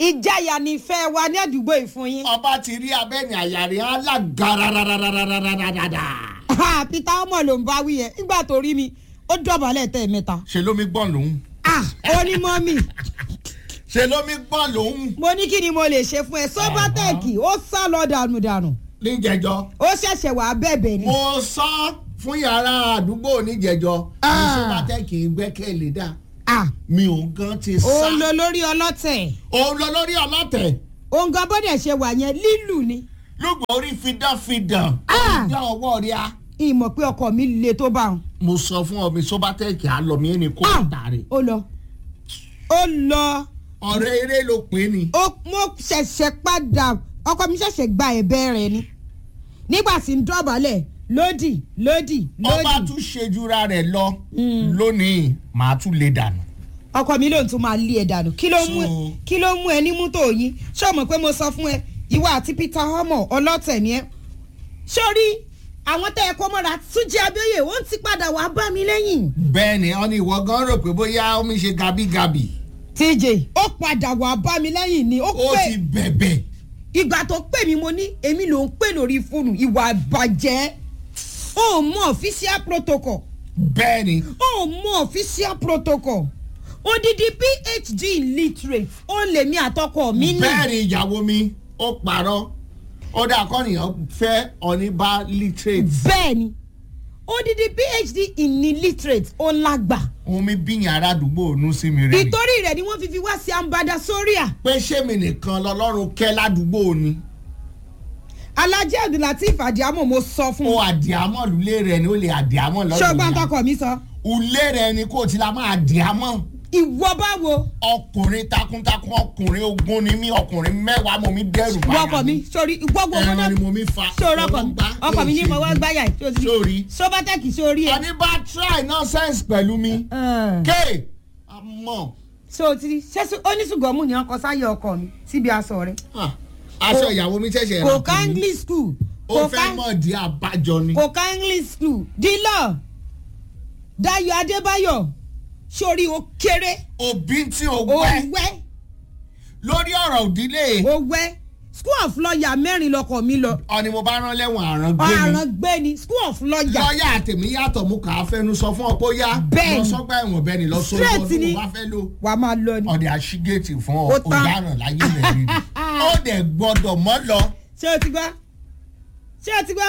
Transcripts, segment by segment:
ìjáyà ni ìfẹ́ wa ní àdúgbò ìfún yín. ọba ti rí abẹ́ni àyàrí alágarararararararara. Ah, peter ọmọ ló ń bá wí yẹn nígbà tó rí mi ó dọ̀bálẹ̀ tẹ̀mẹ́ta. ṣe lómi gbọ́n lòun. Ah, ó ní mọ́mì ṣe lómi gbọ́n lòun. mo ní kí ni mo lè ṣe fún ẹ sọ́bátẹ́ẹ̀kì ó sá lọ dànùdànù níjẹjọ. ó ṣẹ̀ṣẹ̀ wàá bẹ̀bẹ̀ ni. mo sọ fún yàrá àdúgbò níjẹjọ. Ah. ní sọ́bátẹ́ kì í gbẹ́kẹ̀lé dá. Ah, mi ò gan ti sá. ó ń lo lórí ọlọ́tẹ̀ òun lọ lórí ọlọ́tẹ̀. òun gan bọ́dẹ̀ ṣe wà yẹn lílù ni lùgbọ́n orí fidánfidàn. Ah. ìjà ọwọ́ rí a. ìmọ̀ pé ọkọ mi le tó bá wọn. mo sọ fún ọ mi sọ́bátẹ́ẹ̀kì àlọ́mí ẹni kó Ah. tààrí. ó lọ ó lọ ọ̀rẹ́ eré ló pè é ni. ó mo ṣẹ̀ṣẹ̀ padà ọkọ mi ṣẹ̀ṣẹ̀ gba ẹ̀bẹ̀ rẹ̀ ni nígbà tí ń dọ̀bálẹ̀ lódì lódì ọba lódì tún ṣejúra rẹ̀ lọ lónìí màá tún lè dànù. ọkọ mi lóun tún máa lé ẹ dànù kí ló mú ẹ So- kí ló mú ẹ ní mú tòyín ṣé o mọ̀ pé mo sọ fún ẹ ìwọ àti peter homo ọlọ́tẹ̀ ni ẹ sórí àwọn tẹ́ ẹ kó mọ́ra túnjí abẹ́yẹ ó ti padà wàá bá mi lẹ́yìn bẹ́ẹ̀ ni ọ ní ìwọ gan rò pé bóyá omi ṣe gabigabi tj ó padà wàá bá mi lẹ́yìn ni ó ó pè ti bẹ̀bẹ̀ ìgbà tó pè mí mo ní èmi ló ń pè lórí fóònù ìwà àbàjẹ́ ó mọ official protocol bẹ́ẹ̀ ni ó mọ official protocol odidi phd in literate ó lè mi àtọkọ mi ní. bẹ́ẹ̀ ni ìyàwó mi ó parọ́ ó dà kọ́nìyàn fẹ́ ọ̀nìbá literate bẹ́ẹ̀ ni odidi phd in illiterate ó lágbà omi bíyàn ará àdúgbò ònú sí mi rẹ̀ ni ìtorí rẹ̀ ni wọ́n fi fi wá sí ambada soria pé ṣé mi nìkan lọlọ́run kẹ́ ládùúgbò ni alhaji abdulateef adiamo mo sọ fún ó un àdìámọ̀ lulẹ̀ rẹ̀ ni ó lè àdìámọ̀ lọ́dún ṣọgbọ́n ìyá. tọkọ mi sọ ulé rẹ̀ ni kò tí la máa àdìámọ̀ ìwọ báwo ọkùnrin takuntakun ọkùnrin ogun ni mí ọkùnrin mẹ́wàá mo mi dẹ́rù wọ́kọ̀ mi sórí gbogbo wọn ẹran náà ni mo mi fa sórí ọkọ mi gbá, ọkọ mi ní yóò mo ṣe wá bí. gbáyà Sórí. sóbátẹ́kì sórí ẹ. ọní bá try nonsense pẹ̀lú mi ké àmọ́ so ti ṣẹ́sù oníṣùgọ́mù ni ọkọ sáyé ọkọ mi síbi aṣọ rẹ ah, aṣọ ìyàwó mi ṣẹ̀ṣẹ̀ kò rà ká fún mi. english school ó kò fẹ́ ká mọ̀ di àbájọ ni kò ká english school dílọ dayo adébáyọ̀ sórí o kéré òbí tí o o wẹ́ wẹ́ lórí ọ̀rọ̀ òdílé o wẹ́ school of lawyer mẹ́rin lọkọ mi lọ ọ̀ni mo bá rán lẹ́wọ̀n àrán gbé mi ọ̀ràn gbé ni school of lawyer lọ́ọ̀yà àtẹ̀mí yàtọ̀ mo kà á fẹ́nu sọ fún ọ pé ó yá Bẹ́ẹ̀ni. lọ sọ́gbà ẹ̀wọ̀n bẹ́ẹ̀ ni lọ sọ Straight ọdún ni. mo bá fẹ́ lò wà á máa lọ ni ọ̀dẹ̀ àṣìgẹ́tì fún ọ Ó tán. ọ̀daràn láyé rẹ̀ rí ni ó dẹ̀ gbọ́dọ̀ mọ́ lọ ṣé o ti gbọ́ ṣé o ti gbọ́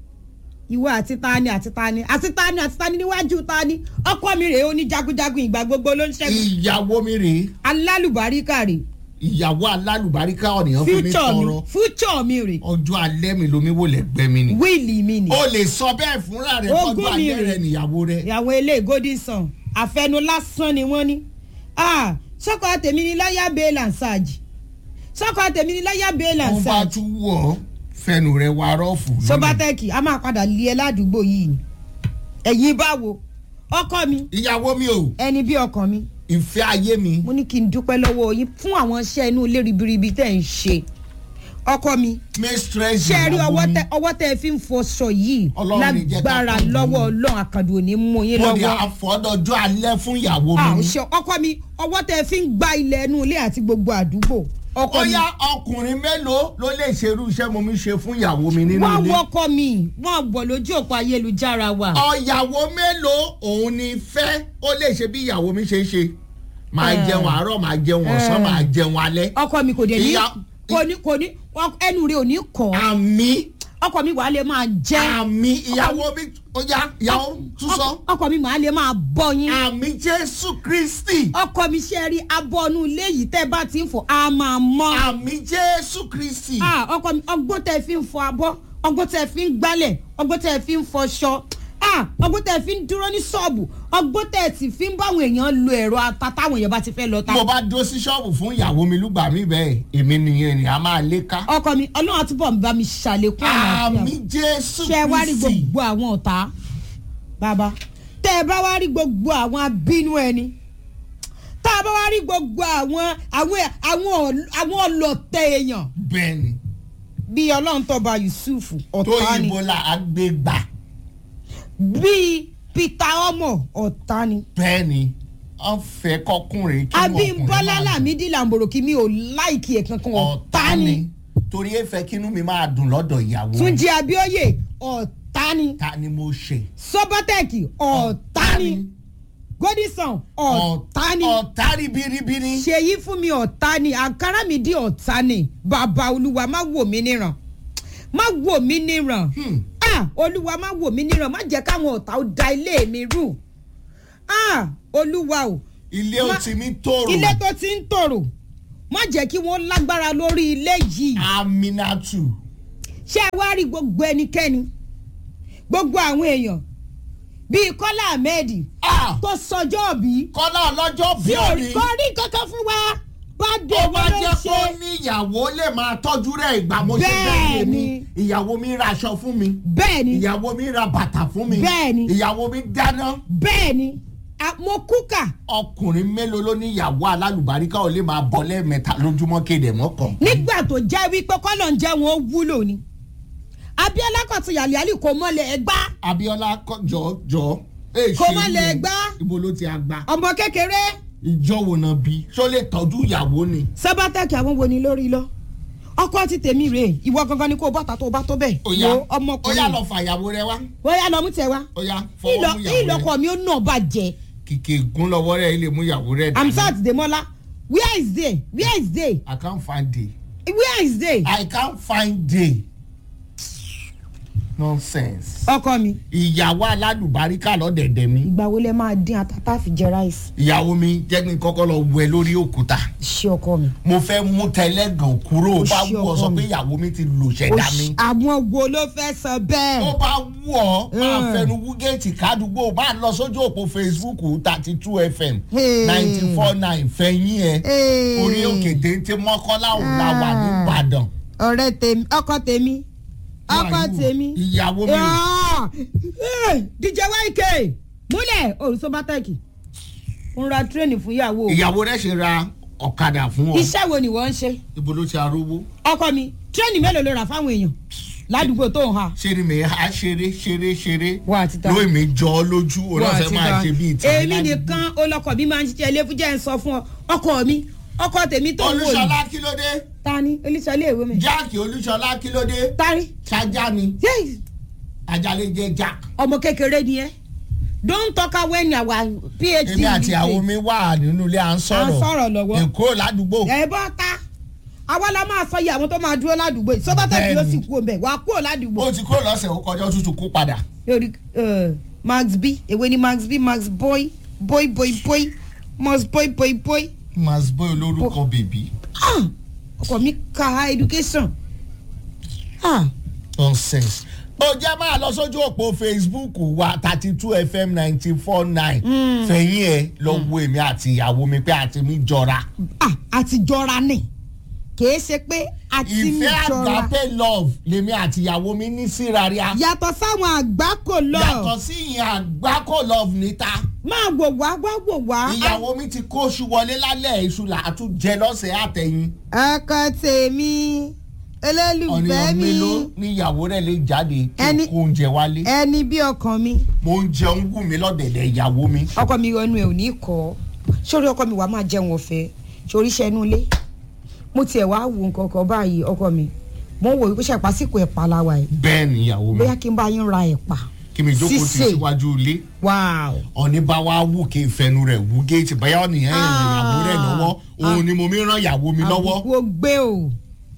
ìwọ àti tani àti tani àti tani àti tani níwájú tani ọkọ mi rèé ó ní jagunjagun ìgbà gbogbo ló ń ṣẹ́gun ìyàwó mi rèé alálùbáríkà rèé ìyàwó alálùbáríkà ọ̀nìyàn fún mi future mi tọrọ future mi rè ọjọ́ alẹ́ mi lomi wò lẹ́gbẹ́ mi ni wíìlì mi ni o lè sọ bẹ́ẹ̀ fúnra rẹ̀ Ogún fọ́jọ́ mi alẹ́ rè. rẹ̀ níyàwó rẹ̀ ìyàwó ilé golden sun àfẹnu lásán ni wọ́n ní Ah, sọ́kọ tèmi ni láyà bail and sarge sọ́kọ tèmi ni láyà bail and wọ́n bá sarge tún wọ̀ ọ́ fẹnu rẹ̀ wà rọ́ọ̀fù lónìí. sobatẹ́kì a máa padà lé ẹ ládùúgbò yìí ni ẹ̀yin báwo ọkọ mi ìyàwó mi o ẹni bí ọkàn mi ìfẹ́ ayé mi mo ní kí n dúpẹ́ lọ́wọ́ yín fún àwọn iṣẹ́ inú ilé ribiribi tẹ̀ ń ṣe ọkọ mi mistress ṣe rí ìyàwó ọwọ́ mi. tẹ ọwọ́ tẹ fi ń fọṣọ yìí Ọlọ́run ní jẹ́ ká lágbára pọ̀ jù lọ́wọ́ mí. ọlọ́run àkàndùn òní mú yín mo ní lọ́wọ́ àfọ̀dọ́jọ́ alẹ́ fún ìyàwó Ah, mi. ṣe ọkọ mi ọwọ́ tẹ fi ń gba ilẹ̀ inú ilé àti gbogbo àdúgbò ọkọ ó mi yá ọkùnrin mélòó ló lè ṣerú iṣẹ́ mo mi ṣe fún ìyàwó mi nínú wọ́n ilé. wọ́kọ mi wọ́n bọ̀ lójú òpó ayélujára wa ọ̀yàwó mélòó òun ni fẹ́ ó lè ṣe bí ìyàwó mi ṣe ń ṣe. máa Eh. jẹun àárọ̀ máa jẹun ọ̀sán Eh. máa jẹun alẹ́. ọkọ mi kò dé ní Ìyá- kò ní kò ní ẹnu rẹ ò ní kọ́ àmì ọkọ mi wàá lè máa jẹ́ àmì ìyàwó mi ó yá ìyàwó tún sọ. ọkọ- ọkọ mi wàá lè máa bọ́ yín àmì jésù kristi. ọkọ mi ṣe rí abọ́nú ilé yìí tẹ́ bá ti ń fọ a máa mọ́ àmì jésù kristi. Ah, ọkọ mi ọgbọ́n tẹ́ fi ń fọ abọ́ ọgbọ́n tẹ́ fi ń gbálẹ̀ ọgbọ́n tẹ́ fi ń fọṣọ Ah, ọgbọ́n tẹ́ fi ń dúró ní ṣọ́ọ̀bù ọgbọ́n tẹ́ sì fi ń báwọn èèyàn lo ẹ̀rọ ata táwọn èèyàn bá ti fẹ́ lọ ta mo bá dó sí ṣọ́ọ̀bù fún ìyàwó mi lúgbà mí bẹ́ẹ̀ èmi nìyẹn ni a máa lé ká. ọkọ mi ọlọ́run àtúbọ̀ ń bá mi ṣàlékún àlàáfíà àmì jésù ṣe wá rí kristi. gbogbo àwọn ọ̀tá bàbá tẹ́ ẹ bá wá rí gbogbo àwọn abínú ẹni tá a bá wá rí gbogbo àwọn àwọn àwọn ọl- àwọn ọlọ́tẹ̀ èèyàn bẹ́ẹ̀ni bíi ọlọ́run tọba yusuf tó ọ̀tá ni yìnbó la àgbégbà bíi peter ọmọ ọ̀tá ni bẹ́ẹ̀ni wọ́n fẹ́ kọkùnrin kí wọ́n ọkùnrin abímbọ́lá máa dùn. lámìdí làǹbòròkì mi ò láìkí ẹ̀ kankan ọ̀tá ni torí ẹ fẹ́ kínú mi máa dùn lọ́dọ̀ ìyàwó mi. túnjí abíọ́yè ọ̀tá ni ta ni mo ṣe. sọ́bọ́tẹ̀kì ọ̀tá ni godison ọ̀tá ni ọ̀tá ribiribiri. ṣèyí fún mi ọ̀tá ni àǹkárá mi di ọ̀tá ni bàbá olúwa má wò mí níran má wò mí níran Hmm. ah olúwa má wò mí níran má jẹ́ káwọn ọ̀tá ó da ilé mi rú ah olúwa o ilé ó Ma- ti mi tòrò. ilé tó ti ń tòrò má jẹ́ kí wọ́n lágbára lórí ilé yìí aminatu. ṣé ẹ wá rí gbogbo ẹnikẹ́ni gbogbo àwọn èèyàn bíi kọ́lá ahmed Ah! tó sọjọ́ bí kọ́lá ọlọ́jọ́ tí bí ò òní. kọ́ rí kankan fún wa bá dé ó bá wọn ló jẹ́ ṣe kó ní ìyàwó lè máa tọ́jú rẹ̀ ìgbà mo ṣe bẹ́ẹ̀ Bẹ́ẹ̀ni. ni ìyàwó mi ra aṣọ fún mi bẹ́ẹ̀ ni ìyàwó mi ra bàtà fún mi Bẹ́ẹ̀ni. ìyàwó mi dáná bẹ́ẹ̀ ni a- mo kúkà ọkùnrin mélòó ló ní ìyàwó alálùbáríkà ò lè máa bọ́ lẹ́ẹ̀mẹ́ta lójúmọ́ kéde mọ́kàn. nígbà tó jẹ́ wípé kọ́lọ̀ ń jẹ́ wọn ó wúlò ni abiola kọ̀tún yàlíyàlí kò mọ́lẹ̀ ẹgbá abiola kọ- jọ jọ. èè Kó ṣe má lè yẹn. gbá. ibo ló ti àgbà. ọmọ kékeré ìjọ wo náà bí ṣó lè tọ́jú ìyàwó ni. sábàtàkì àwọn wo ni lórí lọ ọkọ ti tèmi rèé ìwọ gangan ni kò bọ́ta tó bá tó bẹ́ẹ̀ ó yá wo ó yá ọmọkùnrin lọ fàyàwó rẹ wá wọ́n yá lọ mú tẹ wá ó yá fọwọ́ ìlọ mú ìyàwó rẹ ìlọkọ mi ó nà bàjẹ́ kìkì gún lọ́wọ́ rẹ̀ ilé mú ìyàwó rẹ̀ dání. amsat demola where is they where is they I can't find day. where is they I can't find day. nonsense. ọkọ mi ìyàwó alálùbáríkà lọ́dẹ̀dẹ̀ mi. ìgbà wo lẹ máa dín atata fi jẹ ráìsì ìyàwó mi jẹ́ kí n kọ́kọ́ lọ wẹ̀ lórí òkúta. ṣé ọkọ mi. mo fẹ́ mú tẹlẹ́gàn kúrò ó Ó bá ṣe wù ọ́ ọkọ sọ mi. pé ìyàwó mi ti lò ṣẹ̀dá mi. àwọn wo ló fẹ́ sọ ó bẹ́ẹ̀. bá wù ọ́ máa Mm. fẹnu wúgẹ́ẹ̀tì kádùgbò máa lọ sójú òpó facebook thirty two fm Hey. ninety four nine fẹ̀yìn ẹ̀ Hey. orí òkè téńté mọ́kànlá òun la wà nìbàdàn. ọ̀rẹ́ tèmi ọkọ tèmi ọkọ Wàyí wò, tèmi. ìyàwó mi ò Ah! Eh, dj yk múlẹ̀ olùsọ́bátẹ́kì ń ra tírẹ́nì fún ìyàwó ìyàwó rẹ̀ ṣe ra ọ̀kadà fún ọ iṣẹ́ wo ni wọ́n ń ṣe ibo ló ti arówó ọkọ mi tírẹ́nì mélòó ló rà fáwọn èèyàn ládùúgbò tó ń ha. ṣe ni mi á ṣeré ṣeré ṣeré wà á ti ta lóyè mi jọ ọ lójú wà á olóòfẹ́ ti máa ta ṣe bíi tí èmi nìkan olọkọ mi máa ń ṣiṣẹ́ ilé fújẹ́ ń sọ fún ọ ọkọ mi ọkọ tèmi tó ń wò olúṣọlá yìí kí ló dé ta ni olùsọlé ìwé mi jáàkì olúṣọlá kí ló dé tari ṣájà ni yéé ajalè jẹ jack ọmọ kékeré ni ẹ don talk when our phd èmi àti dey. àwọn mi wà nínú ilé à ń à ń sọ̀rọ̀ sọ̀rọ̀ lọ́wọ́. èkó ládùúgbò ẹ bọ́ ta àwa la máa sọ iye àwọn tó máa dúró ládùúgbò yìí sọ́bátẹ́kì yóò sì Bẹ́ẹ̀ni. kú ọbẹ̀ wàá kúrò ládùúgbò. ó ti kúrò lọ́sẹ̀ ó kọjá ó tútù kú padà lórí eh, max b èwe ni max b max boy boy boy boy max boy boy boy mas boy olórúkọ bèbí ah ọkọ mi ka education ah nonsense. ó jẹ́ máa lọ sójú òpó facebook wa thirty two fm ninety four nine fẹ̀yìn ẹ̀ lọ wo èmi àti ìyàwó mi pé àti mi jọra. ah àti jọra ni kìí ṣe pé àti mi ìfẹ́ jọra àgbàpẹ́ love lèmi àti ìyàwó mi ní síra rí a. yàtọ̀ sáwọn àgbákò lọ yàtọ̀ sí ìyẹn àgbákò love níta. máa wò wá wá wò wá. ìyàwó mi ti kó oṣù wọlé lálẹ́ iṣu là á tún jẹ lọ́sẹ̀ àtẹ̀yìn. ọkọ tèmi olólùfẹ́ ọ̀nìyàn mi mélòó ní ìyàwó rẹ̀ lè jáde kí Ẹni- n kó oúnjẹ wálé. ẹni bí ọkàn mi mo ń jẹun wù mí lọ́dẹ̀dẹ̀ ìyàwó mi. ọkọ mi ọnu ẹ ò ní kọ sórí ọkọ mi wàá máa jẹun ọ̀fẹ́ sórí iṣẹ́ inú ilé mo tiẹ̀ wá wo nǹkan kan báyìí ọkọ mi mo ń wò wípé ṣàpásìkò ẹ̀pà la wà yìí bẹ́ẹ̀ ni ìyàwó mi bóyá kí n bá yín ra ẹ̀pà kí mi jókòó ti sísè. síwájú ilé. wáò ọ̀ní bá wá wù kí ìfẹ́nu rẹ̀ wú géètì báyà ọ̀nìyàn ìrìn ìyàwó rẹ̀ lọ́wọ́ òun ni mo mi ràn ìyàwó mi lọ́wọ́ àbùkù gbé o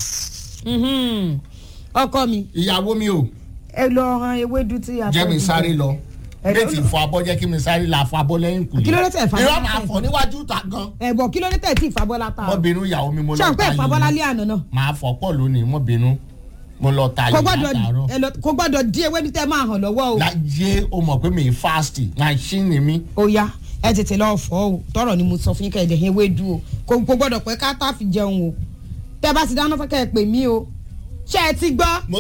Mhm. ọkọ mi ìyàwó mi ò ẹ lọ ran ewédú tí a jẹ́ fẹ́ mi jẹ. sáré lọ Ẹ bẹ́ẹ̀ ti lọ- fọ abọ́ jẹ́ kí mi sáré la fọ abọ́ lẹ́yìn kùlé Kí ló dé tẹ̀ fà- irọ́ máa fọ níwájú ta gan ẹ̀bọ̀ kí ló dé tẹ̀ tí ìfàbọ́lá ta mọ́ bínú ìyàwó mi mo lọ ṣàǹpẹ́ ta ìfàbọ́lá yìí lé àná náà máa fọ pọ̀ lónìí mọ́ bínú mo lọ ta kò yìí gbọ́dọ̀ látàárọ̀ ẹ lọ- kò gbọ́dọ̀ dín ewédú tẹ́ máa hàn lọ́wọ́ o. láyé o mọ̀ pé mi fast machine mi ó yá ẹ tètè lọ fọ o tọrọ ni mo sọ fún yín kẹdẹ ewédú o kò kò gbọ́dọ̀ pé ká tá fi jẹun o tẹ bá ti dáná fún kẹ ẹ pè mí o ṣé ẹ ti gbọ́. mo